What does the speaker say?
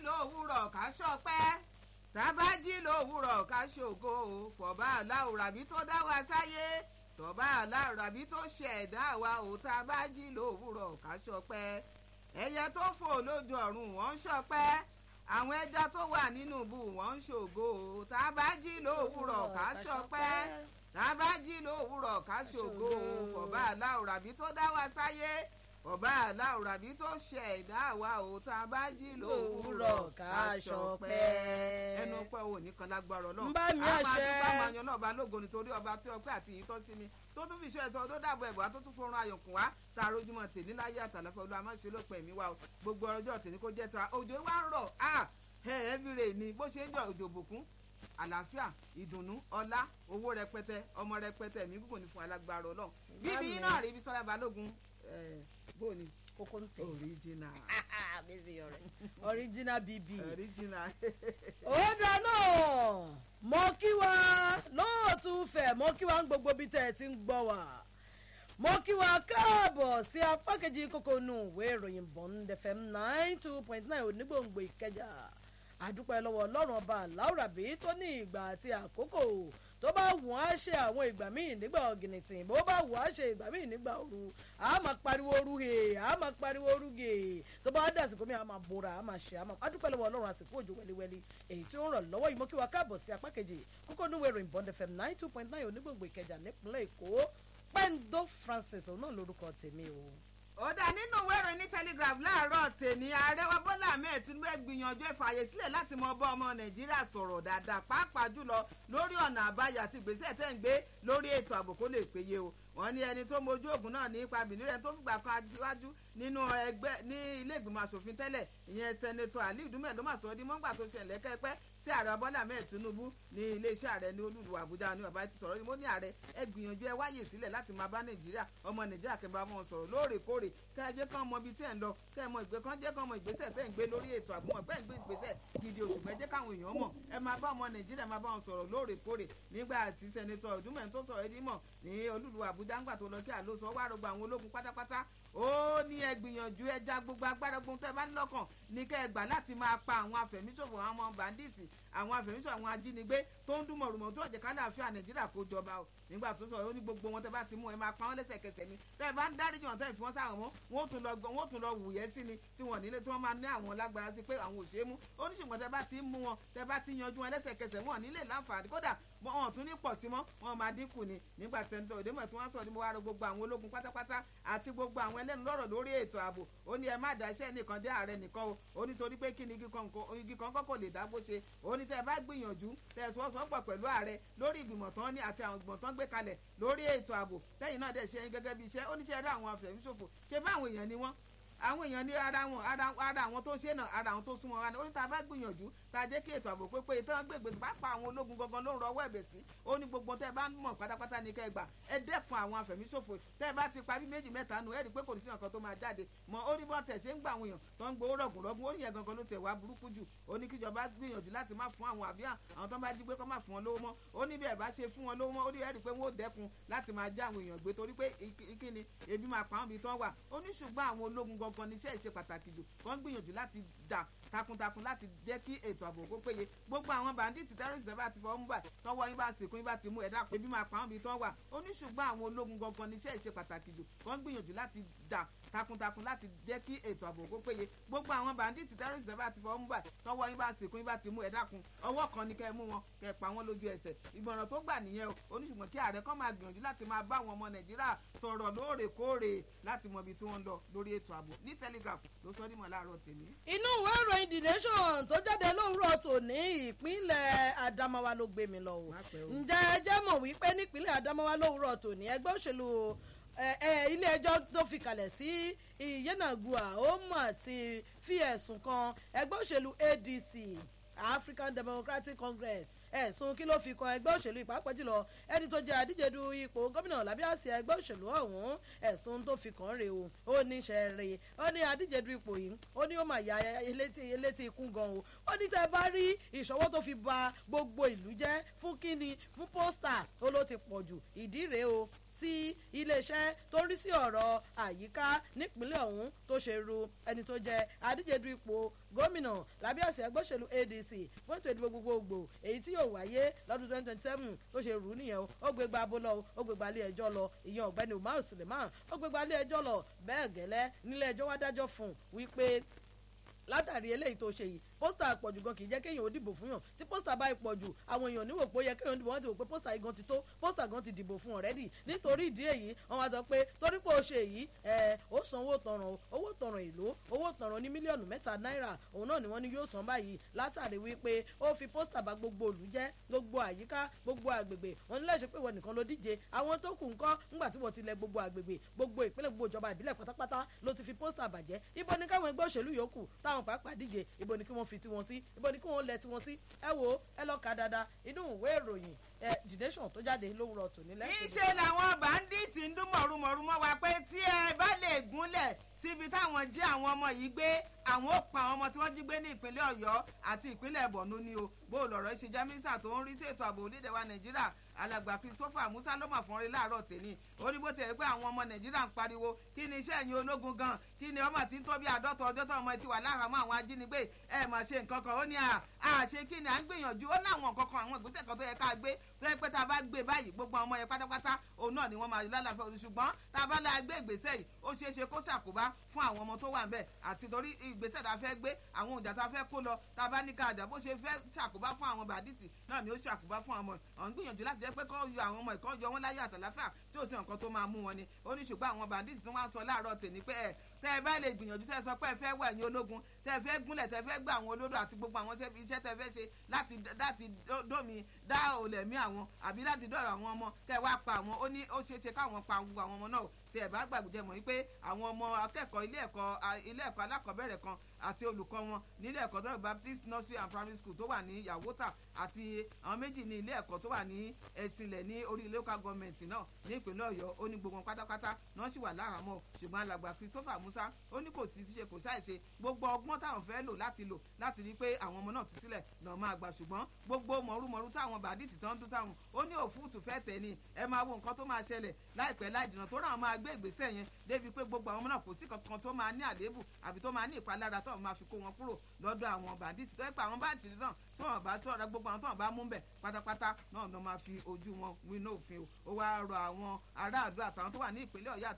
lówùrọ̀ ká ṣọpẹ́ tá a bá jí lówùrọ̀ ká ṣògo o fọ̀bá aláwòrábí tó dá wa sáyé tọ́ba aláwòrábí tó ṣe ẹ̀dá wa o tá a bá jí lówùrọ̀ ká ṣọpẹ́ ẹyẹ tó fò lójú ọ̀run wọ́n ń ṣọpẹ́ àwọn ẹja tó wà nínú ibú wọ́n ń ṣògo o tá a bá jí lówùrọ̀ ká ṣọpẹ́ tá a bá jí lówùrọ̀ ká ṣògo o fọ̀bá aláwòrábí tó dá wa sáyé ọba aláwòrábí tó ṣe ẹ̀dá wa ò tá a bá jí lówùúrọ̀ ká ṣọpẹ́ ẹnu pẹ́ ò ní kan lágbára ọlọ́run ń bá mi a máa àṣẹ. dúpẹ́ máa yan náà bá lógo nítorí ọba tí ọpẹ́ àti ìyìn tó sí mi tó tún fi iṣẹ́ ẹ̀tọ́ tó dàbọ̀ ẹ̀bùn tó tún fọrùn ayọ̀kùn wá tá a rójúmọ́ tèmi láyé àtàlẹ́fẹ́ olú àmọ́ ṣe ló pẹ̀ mí wá o gbogbo ọjọ́ tèmi kó jẹ́ tiwa òjò wa ń rọ̀ ah ẹ̀ ẹ́bìrè ni bó ṣe ń jọ òjò bùkún àlàáfíà ìdùnnú ọlá owó rẹpẹtẹ ọmọ rẹpẹtẹ mi gúngùn ní fún alágbára ọlọ́run bíbí náà rí ibi sọ́lá balógun ẹ̀ bóni kókó ń tẹ̀. original bébí ọ̀rẹ́ original bb. original ó dáná mo kí wa lóòtú fẹ̀ mo kí wa ń gbogbo bí tẹ́ ẹ ti ń gbọ́ wa mo kí wa káàbọ̀ sí apá kejì kókó nù ìwé ìròyìn bond fm nine two point nine onígbòǹgbò ìkẹjà àdúpẹ́ lọ́wọ́ ọlọ́run ọba láwùrábí tó ní ìgbà àti àkókò tó bá wù á ṣe àwọn ìgbà míì nígbà ọ̀gìnìtìn bó bá wù á ṣe ìgbà míì nígbà ooru a máa pariwo ooru hè a máa pariwo ooru gè tó bá dà àsìkò mi a máa bora a máa ṣe a máa adúpẹ́ lọ́wọ́ ọlọ́run àsìkò òjò wẹ́líwẹ́lí èyí tí ó ń rọ̀ lọ́wọ́ yìí mo kí wa káàbọ̀ sí apá kejì kókó níwèé ìròyìn bond fm nine two point nine onígbòǹgbò ìkẹjà nípínlẹ̀ èkó pẹ́ńdó francis òun náà lórúkọ tèmi o. ó dá nínú ìwé ìròyìn ní telegraph láàárọ̀ tèmi ààrẹ wa bọ́lá ahmed tinubu gbìyànjú ìfààyè sílẹ̀ láti mọ bọ́ ọmọ nàìjíríà sọ̀rọ̀ dáadáa pàápàá jùlọ lórí ọ̀nà àbáyọ àti ìgbésẹ̀ tẹ́ ń gbé lórí ètò ààbò kó lè péye o wọ́n ní ẹni tó mojú ògùn náà nípa bìnírẹ̀ tó fìgbà kan aṣíwájú nínú ẹgbẹ́ ní ilé ìgbìmọ̀ asòfin tẹ́lẹ̀ ìyẹn sẹ́nẹ́tọ̀ aliu dùmẹ̀ ló mà sọ ọ́ di mọ́ngbà tó ṣẹlẹ̀ kẹ́pẹ́ sí ààrẹ bọ́lá ahmed tinubu ní iléeṣẹ́ ààrẹ ní olúlu àbújá ní bàbá ti sọ̀rọ̀ ni mo ní ààrẹ ẹ gbìyànjú ẹ wáyè sílẹ̀ láti máa bá nàìjíríà ọmọ nàìjíríà kẹ́ bá wọn sọ̀rọ̀ lóòrèkóòrè kẹ́ ẹ jẹ́ kán mọ ibi tí ẹ̀ ń lọ kẹ́ ẹ mọ ìgbé kan jẹ́ kán mọ ìgbésẹ̀ tẹ́ ń gbé lórí ètò ààbò wọn bẹ́ẹ̀ ń gbé ìgbésẹ̀ gidi oṣù pẹ́ jẹ́ káwọn èèyàn mọ̀ ẹ máa bá ọmọ nàìjíríà máa bá wọn sọ̀rọ̀ lóòrèkóòrè nígbà tí sẹ́nitọ̀ ọ̀dúnmẹ̀ tó sọ̀rọ̀ ẹdí mọ̀ ní olúlu àbújá ńgbà tó lọ kí àlóso wá rògbò àwọn ológun pátápátá ó ní ẹ gbìyànjú ẹ já gbogbo agbára gbogbo tẹ bá ní lọ́kàn ní kẹ́ ẹ gbà láti máa pa àwọn afẹ̀míṣòfò àwọn ọmọ bàndíìtì àwọn afẹ̀míṣòfò àwọn ajínigbé tó ń dún mọ̀rùmọ̀ tó ọ̀jẹ̀ kálẹ̀ àfíà nàìjíríà kó jọba o nígbà tó sọ̀rọ̀ ó ní gbogbo wọn tẹ bá ti mú ẹ máa pa wọn lẹ́sẹ̀kẹsẹ̀ ni tẹ ẹ bá ń dáríjì wọn tẹ ẹ fi wọn sáwọn mọ́ wọn ó tún lọ wọn ó tún lọ wùyẹ́ sí ni tí wọn nílé tí wọ́n máa ní àwọn lágbára sí pé àwọn ò ṣeé mú ó ní ṣùgbọ́n tẹ bá ti ń mú wọn tẹ bá ti yanjú wọn lẹ́sẹ̀kẹsẹ̀ wọn nílé láǹfààní kódà wọn tún ní pọ̀ sí mọ́ wọn máa dínkù ni nígbà tẹ̀sán òdèmọ̀ tí wọ́n sọ ni mo wá rọ gbogbo àwọn ológun pátápátá àti gbogbo àwọn ẹlẹ́nu lọ́rọ̀ lórí ètò ààbò ó ní ẹ má dá iṣẹ́ nìkan dé ààrẹ nìkan o ó ní torí pé kí ni igi kan kọ́kọ́ lè dágbó ṣe ó ní tẹ́ ẹ bá gbìyànjú tẹ́ ẹ sọ́sọ́pọ̀ pẹ̀lú ààrẹ lórí ìgbìmọ̀ tán ní àti àwọn ìgbìmọ̀ tán gbé kalẹ̀ lórí ètò ààbò tẹ́yìn náà dẹ̀ ṣe gẹ́gẹ́ bí iṣẹ́ ó ní ṣe rí àwọn afẹ̀míṣòfò ṣe bá àwọn èèyàn ni wọ́n àwọn èèyàn ní ara wọn ara àwọn tó ṣe náà ara àwọn tó súnmọ́ wa ni ó ní tá a bá gbìyànjú tá a jẹ́ kí ètò ààbò pépé ìtàn gbègbè pápá àwọn ológun gangan ló ń rọwọ́ ẹ̀bẹ̀ sí ó ní gbogbo tẹ́ ẹ bá ń mọ̀ pátápátá ní kẹ́ ẹ gbà ẹ dẹ́kun àwọn àfẹ̀míṣòfò tẹ́ ẹ bá ti parí méjì mẹ́ta nù ẹ rí i pé kò ní sí nǹkan tó máa jáde mọ ó ní bọ́n tẹ̀ ṣe ń gbà àwọn èèyàn tó ń gbowó rọ̀gùn rọ̀gùn ó ní yẹn gangan ló tẹ̀ wá burúkú jù ó ní kíjọba gbìyànjú láti má fún àwọn àbí àwọn tó ń bá jí gbé kó má fún wọn lówó mọ́ ó ní bí ẹ bá ṣe fún wọn lówó mọ́ ó ní ẹ rí i pé wọ́n ó dẹ́kun láti máa já àwọn èèyàn gbé torí pé kíni ebi máa pa àwọn ibi tán wà ó ní ṣùgbọ́n àwọn ológun gangan níṣẹ́ ìṣe pàtàkì jù wọ́n gbìyànjú láti dà takuntakun láti jẹ́ kí ètò ààbò kó péye gbogbo àwọn bàndíìtì tẹ́rọ̀sì bá ti fọwọ́ mú báyìí tọwọ́ yín bá sìnkú yín bá ti mú ẹ̀dá ebi máa pa àwọn ibi tán wà ó ní ṣùgbọ́n àwọn ológun gangan níṣẹ́ ìṣe pàtàkì jù wọ́n gbìyànjú láti dà takuntakun láti jẹ́ kí ètò ààbò kó péye gbogbo àwọn bàndíìtì tẹ́rọ̀sì bá ti fọwọ́ mú báyìí tọwọ́ yín bá sìnkú yín bá ti mú ẹ̀dá kun ọwọ́ kan ni kẹ́ ẹ mú wọn kẹ́ ẹ pa wọn lójú ẹsẹ̀ ìgbọ̀nràn tó gbà nìyẹn o ó ní ṣùgbọ́n kí ààrẹ kọ́ máa gbìyànjú láti máa bá àwọn ọmọ nàìjíríà sọ̀rọ̀ lóòrèkóòrè láti mọ ibi tí wọ́n ń lọ lórí ètò ààbò ní telegraph ló sọ nímọ̀ láàárọ̀ tèmi. inú ìwé ìròyìn the nation tó jáde lówùúrọ̀ tòní ìpínlẹ̀ adamawa ló gbé mi lọ o ǹjẹ́ ẹ jẹ́ mọ̀ wípé nípínlẹ̀ adamawa lówùúrọ̀ tòní ẹgbẹ́ òṣèlú ilé ẹjọ́ tó fi kalẹ̀ sí ìyẹnàgùà ó mà ti fi ẹ̀sùn kan ẹgbẹ́ òṣèlú adc african democratic congress ẹ̀sùn kí ló fi kan ẹgbẹ́ òṣèlú ìpàápàá jùlọ ẹni tó jẹ́ àdíjedu ipò gómìnà lábẹ́ àsíá ẹgbẹ́ òṣèlú ọ̀hún ẹ̀sùn tó fi kàn rè o ó ní sẹ́ẹ̀rẹ̀ ó ní àdíjedu ipò yìí ó ní ó mà ya elétí ikú gan o ó ní tẹ́ bá rí ìṣọwọ́ tó fi ba gbogbo ìlú jẹ́ fún kíni fún pósítà ó ló ti pọ̀ jù ìdí rèé o tí iléeṣẹ́ tó ń rí sí ọ̀rọ̀ àyíká nípínlẹ̀ ọ̀hún tó ṣe ru ẹni tó jẹ́ adíje du ipò gómìnà lábẹ́ àṣẹ ẹgbẹ́ òṣèlú adc fún ètò ìdìbò gbogbogbò èyí tí yóò wáyé lọ́dún twenty twenty seven tó ṣe rù ú nìyẹn o ó gbé gba abúlọ ó gbé gba ilé ẹjọ́ lọ ìyẹn ọ̀gbẹ́ni umar suleiman ó gbé gba ilé ẹjọ́ lọ bẹ́ẹ̀ gẹ́lẹ́ nílé ẹjọ́ wá dájọ́ fún un wípé látàrí eléyìí tó ṣe yìí pósítà àpọ̀jù gan kì í jẹ́ kéèyàn ó dìbò fún yàn tí pósítà bá ìpọ̀jù àwọn èèyàn níwò pé ó yẹ kéèyàn dìbò wọ́n ti wò pé pósítà yìí gan ti tó pósítà gan ti dìbò fún ọ̀rẹ́dì nítorí ìdí èyí wọ́n wá sọ pé torí pé ó ṣe èyí ẹ̀ ó san owó tọrọ owó tọrọ èlò owó tọrọ ní mílíọ̀nù mẹ́ta náírà òun náà ni wọ́n ní yóò san báyìí látàrí wípé ó fi pósítà bá gbogbo òlù jẹ́ gbogbo àyíká gbogbo àgbègbè wọ́n ní láìsí pé wọ́n nìkan ló díje àwọn tó kù ńkọ́ ńgbà tí wọ́n ti lẹ gbogbo àgbègbè gbogbo ìpínlẹ̀ gbogbo ìjọba ìbílẹ̀ pátápátá ló ti fi pósítà bàjẹ́ ibo ni káwọn ẹgbẹ́ òṣèlú yòókù táwọn pàápàá díje ibo ni kí wọ́n fi tiwọn sí ibo ni kí wọ́n lẹ tiwọn sí ẹ wo ẹ lọ ka dáadáa inú ìwé ìròyìn ẹ the nation tó jáde lówùrọ̀ tòní lẹ́sìn. níṣẹ́ làwọn bàǹdíìtì ń dún mọ̀rùmọ̀rù mọ́ wa pé tí ẹ bá lè gúnlẹ̀ síbi táwọn jí àwọn ọmọ yìí gbé àwọn ó pa àwọn ọmọ tí wọ́n jí gbé ní ìpínlẹ̀ ọ̀yọ́ àti ìpínlẹ̀ borno ni o bó o lọ̀rọ̀ ṣe jẹ́ mínísítà tó ń rí sí ètò ààbò orílẹ̀ wa nàìjíríà alàgbà christopher musa ló mà fún rí láàárọ̀ tèmi ó ní bó ti ẹ̀ pé àwọn ọmọ nàìjíríà ń pariwo kí ni iṣẹ́ ẹ̀yin ológun gan kí ni ọmọ tí ń tó bí àádọ́ta ọjọ́ tó ọmọ ti wà láhàámọ́ àwọn ajínigbé ẹ̀ mà ṣe nǹkan kan ó ní à ṣe kí ni à ń gbìyànjú ó láwọn nǹkan kan àwọn ìgbésẹ̀ kan tó yẹ ká gbé tó yẹ pé tá a bá gbé báyìí gbogbo ọmọ yẹn pátápátá òun náà ni wọ́n máa lálàáfẹ́ òun ṣùgbọ́n tá a bá lá gbé ìgbésẹ̀ yìí ó ṣeé ṣe kó ṣàkóbá fún àwọn ọmọ tó wà ńbẹ̀ àti torí ìgbésẹ̀ tá a fẹ́ gbé àwọn òjà tá a fẹ́ kó lọ tá a bá ní ká àjà bó ṣe fẹ́ ṣàkóbá fún àwọn bàdìtì náà ni ó ṣàkóbá fún àwọn ọ̀hún gbìyànjú láti jẹ́ pé kó yọ àwọn ọmọ ìkọ́ yọ wọn láyé àtàláfà tí ò sí nǹkan tó máa mú wọn ni ó ní ṣùgbọ́n àwọn bàdìtì tó wá ń sọ láàárọ̀ tèmi pé ẹ tẹ́ ẹ bá lè gbìyànjú tẹ́ ẹ sọ pé ẹ fẹ́ wọ ẹ̀yìn ológun tẹ́ ẹ fẹ́ gúnlẹ̀ tẹ́ ẹ fẹ́ gbà àwọn olódò àti gbogbo àwọn iṣẹ́ tẹ́ ẹ fẹ́ ṣe láti láti dómi dá olẹ̀mí àwọn àbí láti dọ̀rọ̀ àwọn ọmọ tẹ́ ẹ wá pa àwọn ó ní ó ṣeé ṣe káwọn pa gbogbo àwọn ọmọ náà tí ẹ bá gbàgbé mọ̀ wípé àwọn ọmọ akẹ́kọ̀ọ́ ilé ẹ̀kọ́ ilé ẹ̀kọ́ alákọ̀ọ́bẹ̀rẹ̀ kan àti olùkọ́ wọn nílé ẹ̀kọ́ tó baptist nursery and primary school tó wà ní yàwótà àti àwọn méjì ní ilé ẹ̀kọ́ tó wà ní ẹ̀sìnlẹ̀ ní orí local government náà ní ìpínlẹ̀ ọ̀yọ́ ó ní gbogbo wọn pátápátá náà sì wà láhàámọ́ ṣùgbọ́n alàgbà christopher musa ó ní kò sí ṣe kò ṣàìṣe gbogbo ọgbọ́n táwọn fẹ́ lò láti lò láti rí i pé àwọn ọmọ náà tú sílẹ̀ náà máa gbà ṣùgbọ́n gbogbo mọ̀rúmọ̀rú táwọn bàdìtì tán dún sáwọn ó ní òfúùtù fẹ́ tẹ̀ ni ẹ máa wo nǹkan tó máa ṣẹlẹ̀ láìpẹ́ láì jìnnà tó ráwọn máa gbé ìgbésẹ̀ yẹn débi pé gbogbo àwọn ọmọ náà kò sí kankan tó máa ní àléébù àbí tó máa ní ìpalára tó máa fi kó wọn kúrò lọ́dọ̀ àwọn bàndíìtì tó yẹ pé àwọn báńtì náà tí wọn bá tọrọ gbogbo àwọn tó wọn bá mú bẹ̀ pátápátá náà ló máa fi ojú wọn wí ní òfin o ó wá rọ àwọn aráàlú àtàwọn tó wà ní ìpínlẹ̀ ọ̀yọ́